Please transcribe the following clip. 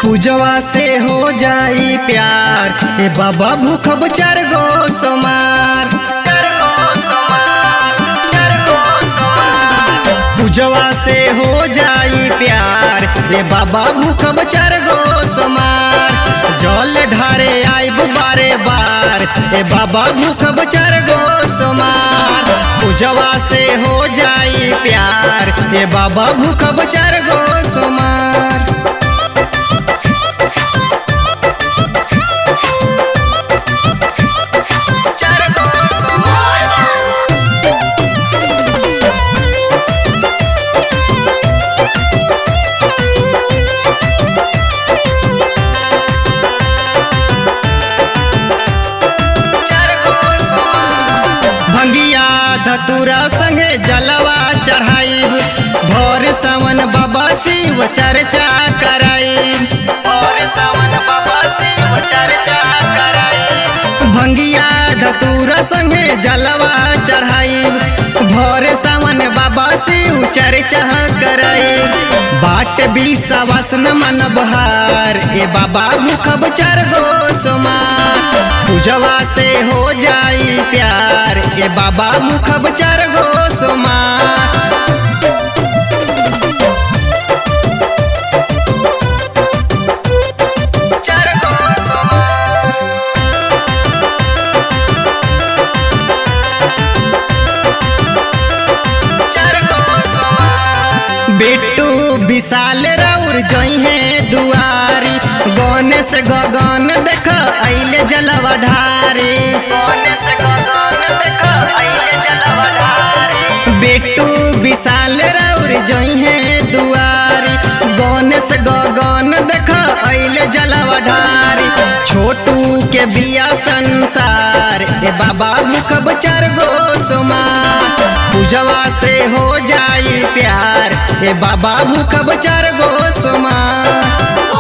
पूजवा से हो जाई प्यार ए बाबा भूखब चार गो सोमार चार गो सोमार, चार गो सोमार। पूजवा से हो जाई प्यार ए बाबा भूखब चार गो सोमार जल ढारे आइब बारे बार ए बाबा भूखब चार गो सोमार पूजवा से हो जाई प्यार ए बाबा भूखब चार गो सोमार चार गो सोमार चार गो सोमार भंगिया धतुरा संगे जलवा चढ़ाइब भोर सावन बाबा शिव चर्चा कराइब भोर सावन बाबा शिव चर्चा कराइब भंगिया धतुरा संगे जलवा चढ़ाइब भोर सावन बाबा शिव चर्चा कराइब बाट बिसवासन मन बहार ए बाबा मुखब चार गो सोमार पूजवा से हो जाई प्यार ए बाबा मुखब चार गो सोमार चार गो सोमार चार गो सोमार बिट्टू विशाल रौर जइहे दुआरी गणेश गगन देख अइले जलवा ढारे गणेश गगन देख अइले जलवा ढारे बिट्टू विशाल रौर जइहे दुआरी गणेश गगन देख अइले जलवा ढारी छोटू के बिया संसार ए बाबा मुखब चार गो सोमार पूजवा से हो जाई प्यार ए बाबा मुखब चार गो सोमार